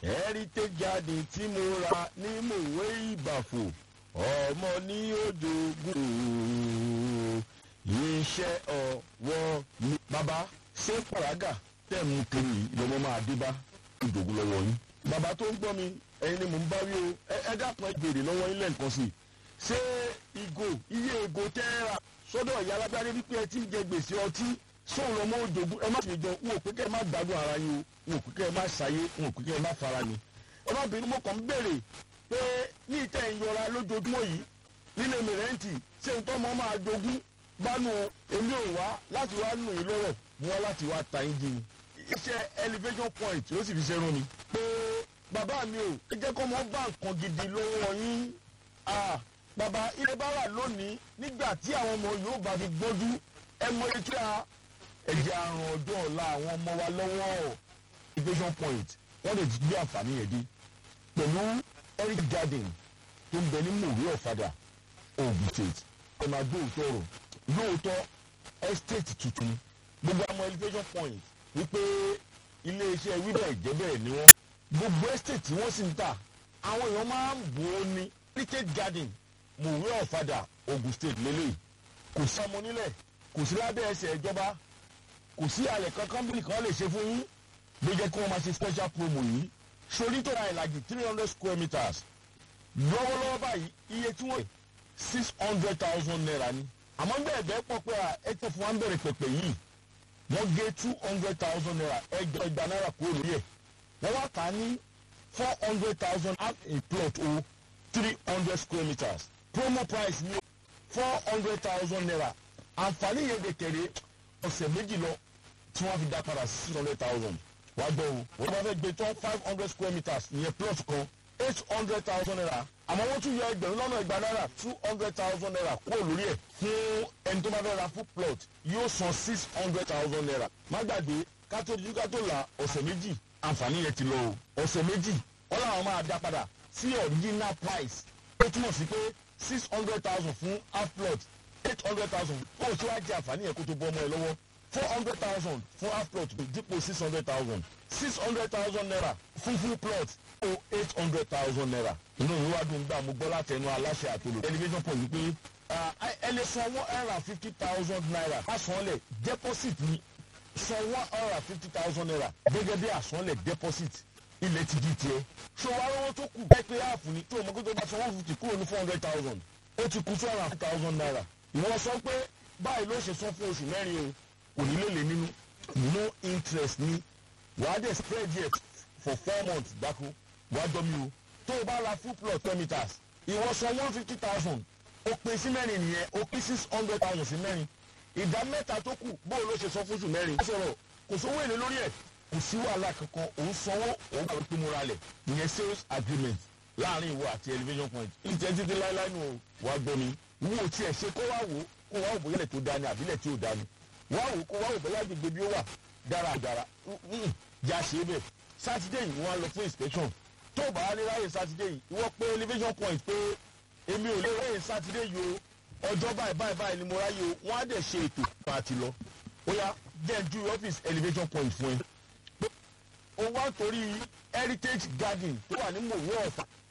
heritage garden tí mo ra ní mòwe ìbàfò ọmọ ní òjòògùn iṣẹ́ ọwọ́ mi. bàbá ṣé pàrágà tẹ̀ mú kiri ìlọ́mọ máa dé bá ìdògùn lọ́wọ́ yín. bàbá tó ń gbọ́ mi ẹ̀yin ni mò ń bá wí o ẹ dákun ẹ béèrè lọ́wọ́ yín lẹ́ǹkan sí i. ṣé ìgò iye ìgò tẹ́ ẹ rà sọ́dọ̀ ìyá alágbára wípé ẹ ti ń jẹ gbèsè ọtí sóun lọ́mọ òjòògùn ẹ má ṣe jọ n ò pé kẹ́ ẹ má gbádùn ara yín o n ò pé kẹ́ ẹ má ṣayé n ò pé kẹ́ ẹ má fara ni. ọlọ́bìnrin mo kàn ń béèrè pé ní ìtẹ̀ ìyọra lójoojúmọ́ yìí nílé mìrẹ́ǹtì ṣé n tọ́ mọ́ máa jogún bánu èmi ò wá láti wá nù yín lọ́rọ̀ mo wá láti wá ta yín jìn iṣẹ́ elevation point ó sì fi ṣe rún mi. pé bàbá mi ò ẹ jẹ́ kó mọ́ bá nǹkan gidi lọ́wọ́ yín bàbá ilé bá wà lónìí nígbà tí àwọn ọmọ yóò bá fi gbójú ẹ mọ etí a ẹ̀jẹ̀ àrùn ọjọ́ ọ̀la àwọn ọmọ wa lọ́wọ́ elevation point wọ́n lè ti gbé àǹfààní yẹn dé pẹ̀lú eric garden tó ń bẹ ní mòwe ọ̀fadà ogun state ẹ máa gbé òótọ́ ọ̀rọ̀ lóòótọ́ estate tuntun gbogbo àwọn elevation point wípé iléeṣẹ́ wíbẹ̀ ìjẹ́bẹ̀ ni wọ́n gbogbo estate tí wọ́n sì ń tà àwọn èèyàn máa ń bò ó ní heritage garden mòwe ọ̀fadà ogun state lélẹ̀ kò sí ọmọ nílẹ̀ kò sí lábẹ́ ẹsẹ̀ ìjọba kò sí àlẹ̀ kankan bí nìkan lè ṣe fún yín ló jẹ́ kí wọ́n máa ṣe special promo yìí sori tó ra ìlàjì three hundred square meters lọ́wọ́lọ́wọ́ báyìí iye tí wọ́n six hundred thousand naira ni àmọ́ bẹ́ẹ̀ bẹ́ẹ̀ pọ̀ pé ẹ tẹ́ fún wa ń bẹ̀rẹ̀ pẹ̀pẹ̀ yìí wọ́n gé two hundred thousand naira ẹgbẹ́ ẹgbà náírà kúrò lórí ẹ̀ wọ́n wá tà á ní four hundred thousand at a plot o three hundred square meters promo price ní four hundred thousand naira àǹfààní yẹn de kéré ọ̀sẹ̀ méjì lọ tí wọ́n fi dá padà six hundred thousand wàá gbọ́ o wọ́n bá fẹ́ gbé tán five hundred square meters ìyẹn plot kan eight hundred thousand naira àmọ́ wọ́n tún yọ ẹgbẹ̀rún lọ́nà ìgbà náírà two hundred thousand naira kúrò lórí ẹ̀ fún ẹni tó bá fẹ́ ra full plot yóò san six hundred thousand naira má gbàgbé kátó dídú kátó la ọ̀sẹ̀ méjì àǹfààní yẹn ti lọ o ọ̀sẹ̀ méjì wọ́n làwọn máa dá padà sí original price ó túmọ̀ sí pé six hundred thousand fún half plot eight hundred thousand kó o ṣe wá jẹ àǹfààní yẹn kó tó bọ́ ọmọ ẹ lọ́wọ́ four hundred thousand fún half plot dípò six hundred thousand six hundred thousand naira fún full plot ó eight hundred thousand naira inú mi wá dùn gbà mo gbọ́ láti ẹnu aláṣẹ àtolò elevation point wípé ẹ lè san one hundred and fifty thousand naira àsanlẹ̀ deposit ni san one hundred and fifty thousand naira gẹ́gẹ́ bí àsanlẹ̀ deposit ilẹ̀ ti di tiẹ̀ ṣé wàá lọ́wọ́ tó kù bẹ́ẹ̀ pé áàfù ni tó o mọ̀ pé tó bá san one fifty kúrò ní four hundred thousand ó ti kù two hundred and fifty thousand naira ìwọ sọ pé báyìí ló ṣe san fún oṣù mẹ́rin o kò ní lè lè nínú no interest ni wàá dẹ̀ spread yet for four months gbáko wàá dọ́ mi o tó o bá ra full plot ten meters ìwọ san one fifty thousand o pín sí mẹ́rin nìyẹn o pín six hundred thousand sí mẹ́rin ìdá mẹ́ta tó kù bó o ló ṣe san fún oṣù mẹ́rin. ó sọ̀rọ̀ kò sówó èlé lórí ẹ̀ kò sí wàhálà kankan òun sanwó òun kò pín múra lẹ̀ ìyẹn sales agreement láàrin ìwọ àti elevation point ìjẹ́ títí láéláé nù wàá gbọ́ mi wo tiẹ̀ ṣe kó wá wò kó wá wò bóyá ilẹ̀ tó dání àbílẹ̀ tí ò dání wá wò kó wá wò bóyá gbogbo bí ó wà dáradára já ṣe é bẹ̀ sátidé yìí wọ́n á lọ fún inspection tó o bá wá ní ráyè sátidé yìí ìwọ pé elevation point pé èmi ò lè ráyè sátidé yìí o ọjọ́ báyìí báyìí báyìí ni mo ráyè o wọ́n á dẹ̀ ṣe ètò máa ti lọ ó yá jẹ́ ju office elevation point fún ẹ. o wá torí heritage garden tó wà ní mòwe ọ̀fà